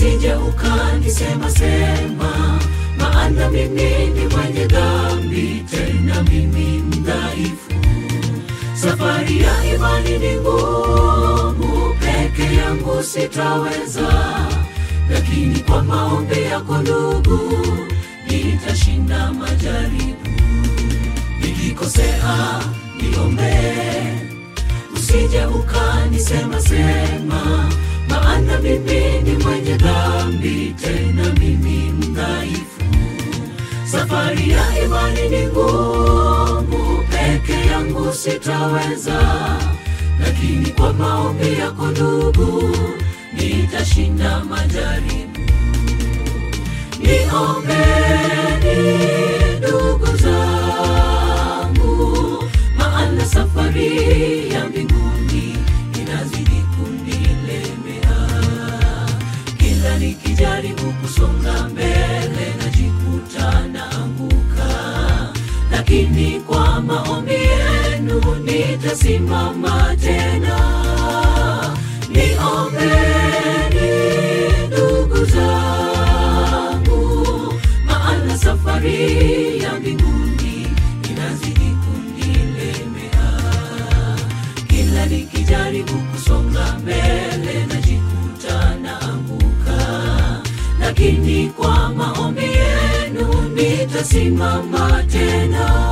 usije ukanisema sema, maana mimi ni mwenye dhambi, tena mimi mdhaifu. Safari ya imani ni ngumu, peke yangu sitaweza, lakini kwa maombi yako ndugu, nitashinda majaribu. Nikikosea niombee, usije ukanisema sema, maana mimi ni mwenye dhambi, tena mimi mdhaifu. Safari ya imani ni ngumu, peke yangu sitaweza, lakini kwa maombi yako ndugu, nitashinda majaribu. Niombeni ndugu zangu, maana safari ya mbinguni inazidi kunilemea. Kila nikijaribu kusonga mbele najikuta naanguka, lakini kwa maombi yenu nitasimama tena. Niombeni ndugu zangu, maana safari ya mbinguni inazidi kunilemea. Kila nikijaribu kusonga mbele najikuta naanguka, lakini kwa maombi yenu nitasimama tena.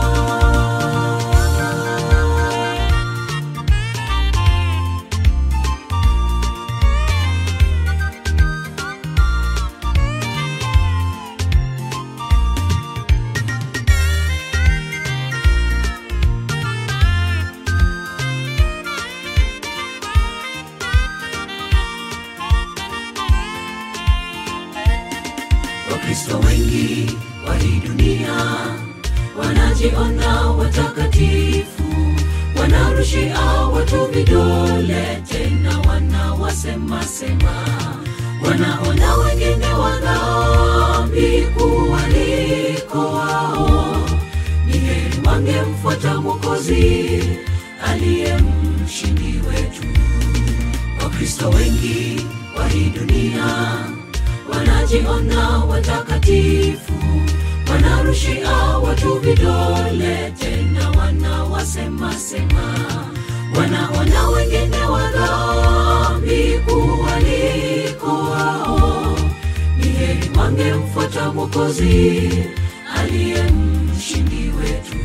Wakristo wengi wa hii dunia wanajiona watakatifu, wanarushia watu vidole, tena wanawasema sema, wanaona wengine wa dhambi kuwaliko wao. Ni heri wangemfuata Mwokozi aliye mshindi wetu. Wakristo wengi wa hii dunia wanajiona watakatifu, wanarushia watu vidole, tena wanawasema sema, wanaona wengine wa dhambi kuwaliko wao. Ni heri wangemfuata Mwokozi aliye mshindi wetu.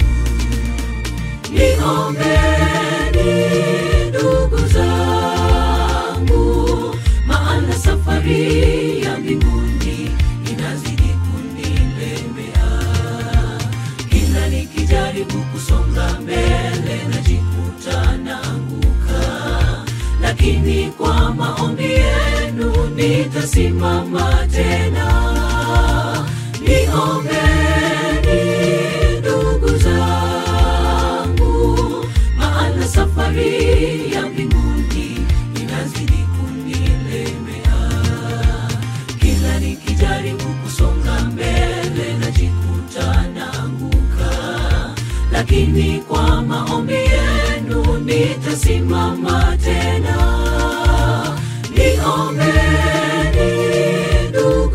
Niombeni ndugu zangu, maana safari ya mbinguni inazidi kunilemea. Kila nikijaribu kusonga mbele najikuta naanguka, lakini kwa maombi yenu nitasimama tena. Niombeni ndugu zangu, maana safari ya mbinguni inazidi kunilemea. Kila nikijaribu kusonga mbele najikuta naanguka, lakini kwa maombi yenu nitasimama tena. Niombeni ndugu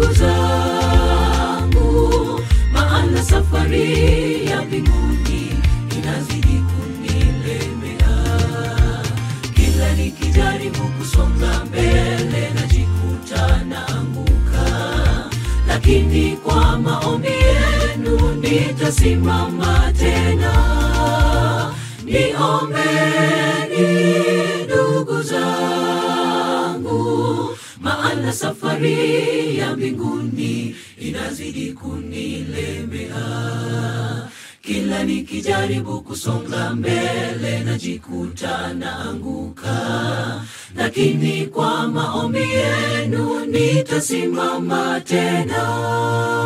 zangu, maana safari ya mbinguni inazidi kunilemea. Kila nikijaribu kusonga mbele najikuta naanguka, lakini kwa maombi yenu nitasimama tena. Niombeni ndugu zangu, maana safari ya mbinguni inazidi kunilemea. Kila nikijaribu kusonga mbele najikuta naanguka, lakini kwa maombi yenu nitasimama tena.